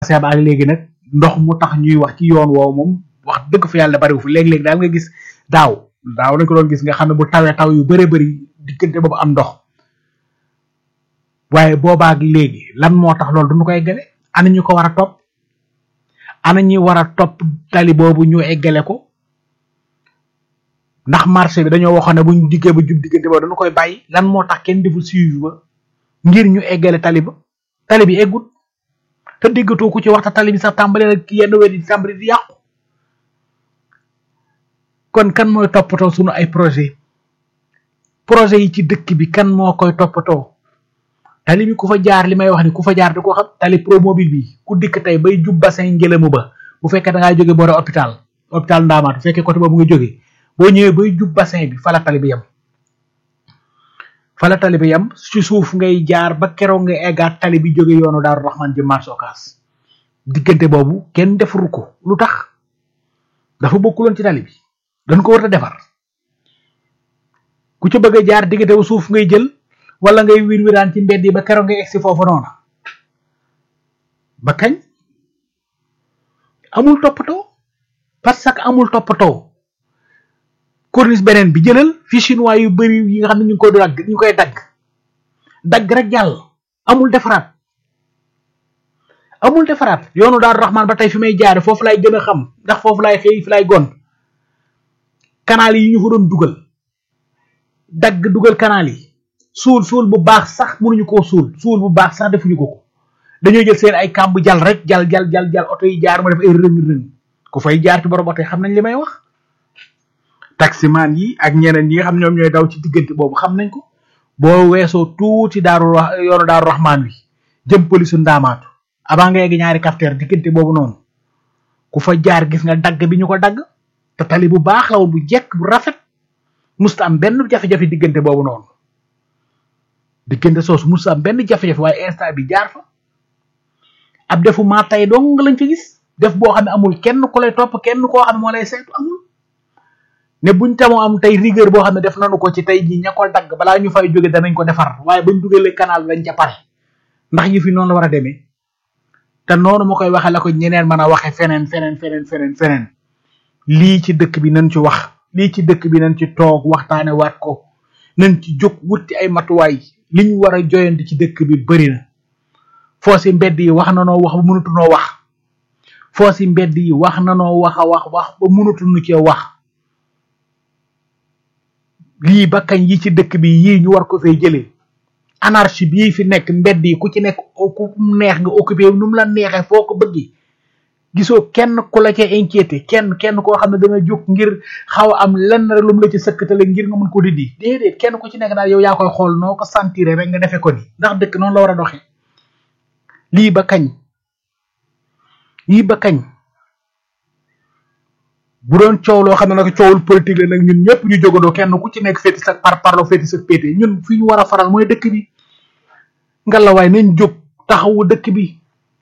seeb ak léegi nag ndox mu tax ñuy wax ci yoon woowu moom wax dëgg fa yàlla bariwu fi léeg-léeg daal nga gis daaw daaw nañ ko doon gis nga xam ne bu tawee taw yu bëree bëri diggante boobu am ndox waaye boobaak léegi lan moo tax loolu duñu ko eggale ana ñu ko war a topp ana ñi war a topp tali boobu ñu eggale ko ndax marché bi dañoo waxoon ne buñ diggee ba jub diggante boobu dañu koy bàyyi lan moo tax kenn deful suivi ba ngir ñu eggale tali ba tali bi eggut te déggatoo ku ci waxta tali bi sax tàmbale na yenn wet yi tàmbali di yàqu kon kan mooy toppatoo sunu ay projet projet yi ci dëkk bi kan moo koy toppatoo tali bi ku fa jaar li may wax ni ku fa jaar di ko xam tali promobile bi ku dikk tey bay jub bassin ngelamu ba bu fekkee da ngaa jóge boore hôpital hôpital ndaamaat bu fekkee côté boobu nga jóge boo ñëwee bay jub bassin bi fala tali bi yem fala tali bi yem ci suuf ngay jaar ba keroog nga eggaat tali bi jóge yoonu daaru raxmaan jëm marché Ocass diggante boobu kenn defaru ko lu tax dafa bokkuloon ci tali bi dañ ko war a defar ku ci bëgg a jaar diggante bu suuf ngay jël wala ngay wir wiraan ci mbedd yi ba keroog ngay egsi foofu noonu ba kañ amul toppatoo parce que amul toppatoo corniche beneen bi jëlal fi chinois yu bari yi nga xam ne ñu ngi koy dagg ñu koy dagg dagg rek jàll amul defaraat amul defaraat yoonu daal raxmaan ba tey fi may jaare foofu lay gën a xam ndax foofu lay xëy fi lay gon canal yi ñu fa doon dugal dagg dugal canal yi suul suul bu baax sax mënuñu koo suul suul bu baax sax defuñu ko ko dañoo jël seen ay kàmb jal rek jal jal jal jal oto yi jaar ma def ay rëng rëng ku fay jaar ci borom oto yi xam nañ li may wax taximaan yi ak ñeneen yi nga xam ñoom ñooy daw ci diggante boobu xam nañ ko boo weesoo tuuti daaru yoonu daaru raxmaan wi jëm polisu ndaamaatu avant nga yegg ñaari capteur diggante boobu noonu ku fa jaar gis nga dagg bi ñu ko dagg te tali bu baax la woon bu jekk bu rafet musta am benn jafe-jafe diggante boobu noonu diggante soosu musta am benn jafe-jafe waaye instant bi jaar fa ab defu maa tay dong lañ fi gis def boo xam ne amul kenn ku lay topp kenn koo xam ne moo lay saytu amul ne buñ tamoo am tey rigueur boo xam ne def nañu ko ci tey jii ña ko dagg balaa ñu fay jóge danañ ko defar waaye buñ dugalee canal bi dañ ca pare ndax yi fi noonu la war a demee te noonu ma koy waxee la ko ñeneen mën a waxe feneen feneen feneen feneen feneen lii ci dëkk bi nañ ci wax lii ci dëkk bi nañ ci toog waxtaane waat ko nañ ci jóg wutti ay matuwaay li ñu war a joyandi ci dëkk bi bëri na foo si mbedd yi wax na noo wax ba mënatunoo wax foo si mbedd yi wax na noo wax a wax wax ba mënatunu cee wax lii ba kañ yi ci dëkk bi yii ñu war ko fay jëlee anarchie bii fi nekk mbedd yi ku ci nekk ku neex nga occupé nu mu la neexee foo ko bëggi gisoo kenn ku la cee inquiété kenn kenn koo xam ne danga jóg ngir xaw a am lenn rek lu mu la ci sëkkatale ngir nga mën ko dindi déedéet kenn ku ci nekk daal yow yaa koy xool noo ko sentir rek nga defee ko ni ndax dëkk noonu la war a doxee lii ba kañ lii ba kañ bu doon coow loo xam ne nag coowul politique la nag ñun ñëpp ñu jógandoo kenn ku ci nekk féeti sa par parlo féeti sa pété ñun fi ñu war a faral mooy dëkk bi ngalawaay nañ jóg taxawu dëkk bi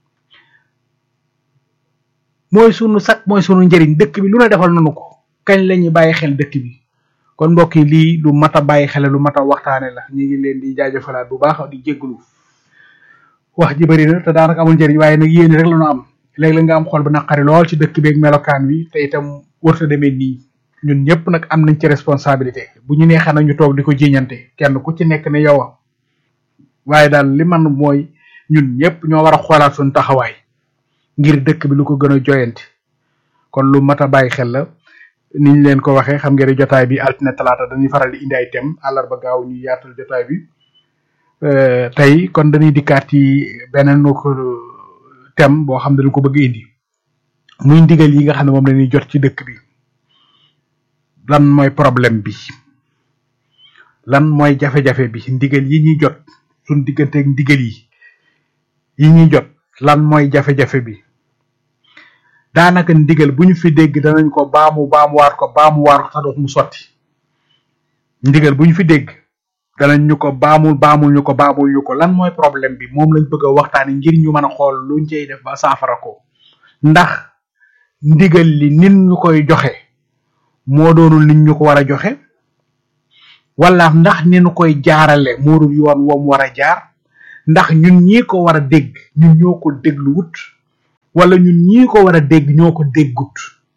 mooy sunu sak mooy sunu njëriñ dëkk bi lu ne defal nañu ko kañ la ñuy bàyyi xel dëkk bi kon mbokk yi lii lu mat a bàyyi xel lu mat a waxtaane la ñu ngi leen di jaajëfalaat bu baax di jégalu wax ji bëri na te daanaka amul njëriñ waaye nag yéen rek la ñu am léeg-léeg nga am xol bu naqari lool ci dëkk beeg melokaan wi te itam warta demee nii ñun ñëpp nag am nañ ci responsabilité bu ñu neexee nag ñu toog di ko jiñante kenn ku ci nekk ne yow waaye daal li man mooy ñun ñëpp ñoo war a xoolaat suñu taxawaay ngir dëkk bi lu ko gën a joyanti kon lu mat a bàyyi xel la niñ leen ko waxee xam ngeen jotaay bi altine talaata dañuy faral di indi ay thème àllarba gaaw ñu yaatal jotaay bi tey kon dañuy dikkaat ci beneen ko thème boo xam ne dañ ko bëgg indi muy ndigal yi nga xam ne moom lañuy jot ci dëkk bi lan mooy problème bi lan mooy jafe-jafe bi ndigal yi ñuy jot suñ digganteeg ndigal yi yi ñuy jot lan mooy jafe-jafe bi daanaka ndigal bu ñu fi dégg danañ ko baamu baamuwaat ko baamuwaat ko sax mu sotti ndigal bu ñu fi dégg danañ ñu ko baamul baamul ñu ko baamul ñu ko lan mooy problème bi moom lañ bëgg a waxtaane ngir ñu mën a xool luñ cey def ba saafara ko ndax ndigal li nit ñu koy joxe moo doonul nit ñu ko war a joxe wala ndax ni ñu koy jaarale moo dul yoon woom war a jaar ndax ñun ñi ko war a dégg ñun ñoo ko déglu wut wala ñun ñii ko war a dégg ñoo ko déggut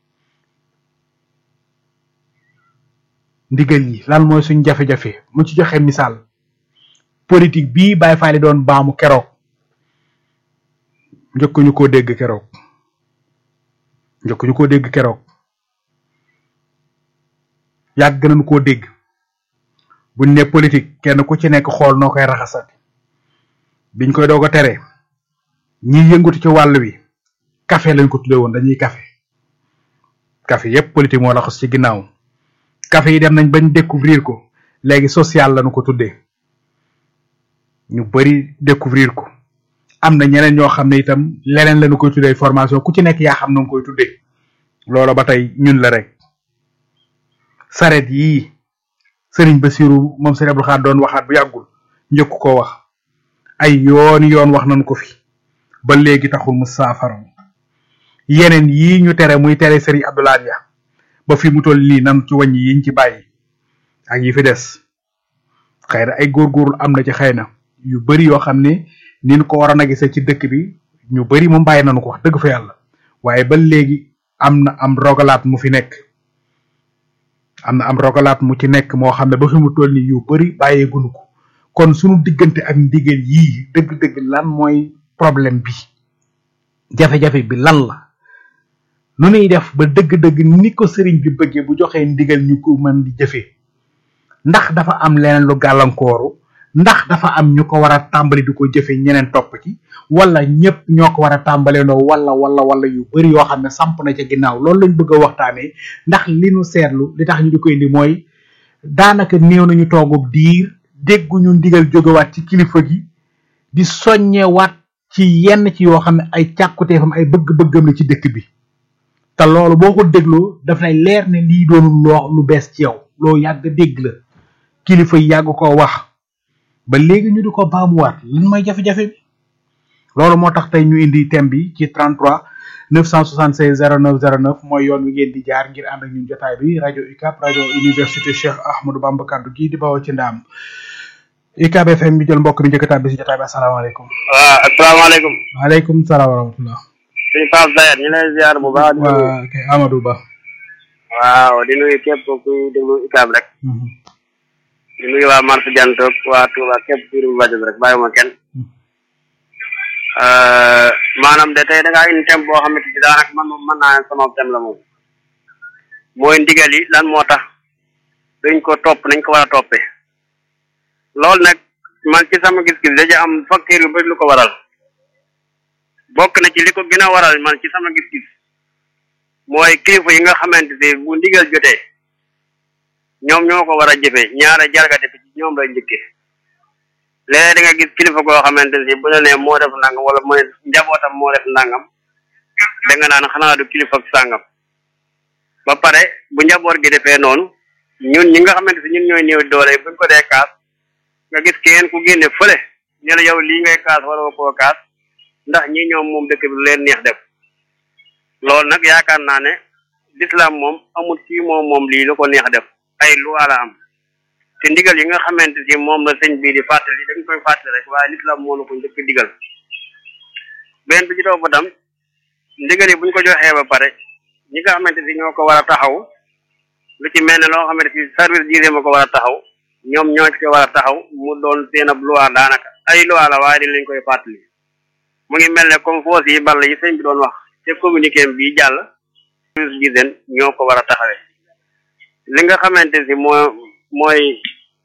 ndigal yi lan mooy suñ jafe-jafe mu ci joxe misaal politique bii Baye Fall doon baamu keroog njëkk ñu koo dégg keroog njëkk ñu koo dégg keroog yàgg nañu koo dégg buñ ne politique kenn ku ci nekk xool noo koy raxasat biñ koy doog a tere ñi yëngatu ci wàll wi café lañ ko tuddee woon dañuy café café yépp politique moo raxas ci ginnaaw café yi dem nañ bañ découvrir ko léegi social lañu ko tuddee ñu bari découvrir ko am na ñeneen ñoo xam ne itam leneen lañu koy tuddee formation ku ci nekk yaa xam na nga koy tuddee loolu ba tey ñun la rek saret yii sëriñ Basiru moom sëriñ Abdou Khadre doon waxaat bu yàggul njëkk koo wax ay yoon yoon wax nañu ko fi ba léegi taxul mu saafara yeneen yii ñu tere muy tere sëriñ Abdoulaye ya ba fi mu toll nii nan ci wàññi yiñ ci bàyyi ak yi fi des xëy na ay góorgóorlu am na ci xëy na yu bari yoo xam ne ni ñu ko waroon a gisee ci dëkk bi ñu bari moom bàyyi nañu ko wax dëgg fa yàlla waaye ba léegi am na am rogalaat mu fi nekk am na am rogalaat mu ci nekk moo xam ne ba fi mu toll nii yu bari bàyyeegunu ko kon sunu diggante ak ndigal yii dëgg-dëgg lan mooy problème bi jafe-jafe bi lan la nu ñuy def ba dëgg-dëgg ni ko sëriñ bi bëggee bu joxee ndigal ñu ko mën di jëfee ndax dafa am leneen lu gàllankooru ndax dafa am ñu ko war a tàmbali di ko jëfe ñeneen topp ci wala ñëpp ñoo ko war a tàmbalendoo wala wala wala yu bari yoo xam ne samp na ca ginnaaw loolu lañ bëgg a waxtaanee ndax li nu seetlu li tax ñu di ko indi mooy daanaka néew nañu toogub diir dégguñu ndigal jógewaat ci kilifa gi di soññewaat ci yenn ci yoo xam ne ay càkkuteefam ay bëgg-bëggam la ci dëkk bi te loolu boo ko dégloo daf lay leer ne lii doonul loo lu bees ci yow loo yàgg dégg la kilifa yi yàgg ko wax ba léegi ñu di ko baamuwaat lan mooy jafe-jafe bi loolu moo tax tey ñu indi thème bi ci 33 976 09 09 mooy yoon wi ngeen di jaar ngir ànd ak ñun jotaay bi rajo UCAB rajo université Cheikh Ahmadou Bamba kaddu gii di bawoo ci ndaam UCAB FM bi jël mbokk mi njëkk a tàbbi si jotaay bi asalaamaaleykum. waaw asalaamaaleykum. waaleykum salaam wa rahmatulah. suñu Pape Zayat ñu lay ziar bu baax. waa kay Amadou Ba. waaw di nuyu képp kuy déglu UCAB rek. di nuyu waa Marse Jantoog waa Touba képp kuy déglu rajo bi rek bàyyiwuma kenn. maanaam de tey da ngaa indi thème boo xamante ni daanaka man moom mën naa ne sama thème la moom. mooy ndigal yi lan moo tax dañ ko topp nañ ko war a toppee. loolu nag man ci sama gis-gis daja am facteur yu bëri lu ko waral. bokk na ci li ko gën a waral man ci sama gis-gis mooy kilifa yi nga xamante ne bu ndigal jotee ñoom ñoo ko war a jëfee ñaara jargate bi ci ñoom lay njëkkee léeg da nga gis kilifa goo xamante ne bu la nee moo def nangam wala mu ne njabootam moo def nangam da nga naan xanaa du kilifa sàngam ba pare bu njaboot gi defee noonu ñun ñi nga xamante ne ñun ñooy néew doole buñ ko dee kaas nga gis keneen ku génne fële ne la yow lii ngay kaas wala koo kaas ndax ñi ñoom moom dëkk bi lu leen neex def loolu nag yaakaar naa ne l'islam moom amul fii moom moom lii lu ko neex def ay loi la am te ndigal yi nga xamante si moom la sëñ bii di fàttali dañ koy fàttali rek waaye l'islam moo la ko njëkk digal benn bi ci topp tam ndigal yi buñ ko joxee ba pare ñi nga xamante si ñoo ko war a taxaw lu ci mel ne loo xamante si service diine ma ko war a taxaw ñoom ñoo ci war a taxaw mu doon seen ab loi daanaka ay loi la waaye dañ lañ koy fàttali mu ngi mel ne comme foos yi ball yi sëñ bi doon wax te communiqué bi jàll service d'hygiène ñoo ko war a taxawee li nga xamante si moo mooy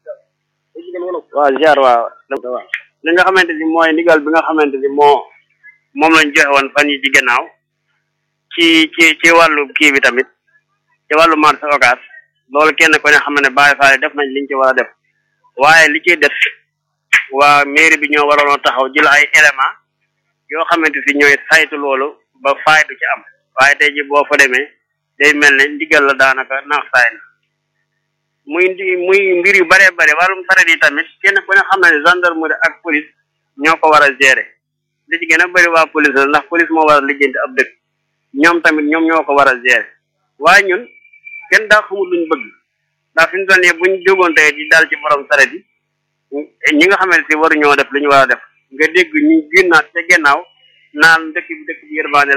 waaw ziar waaw li nga xamante si mooy ndigal bi nga xamante si moo moom lañ joxe woon fan yi ci gannaaw ci ci ci wàllu kii bi tamit ci wàllu marché occas loolu kenn ko ne xam ne bàyyi faale def nañ liñ ci war a def waaye li ciy def waa mairie bi ñoo waroon a taxaw jël ay élément yoo xamante si ñooy saytu loolu ba faay du ci am waaye tey ji boo fa demee day mel ne ndigal la daanaka naax saay na muy ndi muy mbir yu bare bare wàllum saret yi tamit kenn ku ne xam na ne gendarmerie ak police ñoo ko war a gérer li ci gën a bëri waa police la ndax police moo war a lijjanti ab dëkk ñoom tamit ñoom ñoo ko war a gérer waaye ñun kenn daa xamul luñ bëgg ndax fi mu toll nii buñ jógoon tey di dal ci borom saret yi ñi nga xamante si waruñoo def li ñu war a def nga dégg ñu génnaat ca gennaaw naan dëkk bi dëkk bi yërmaane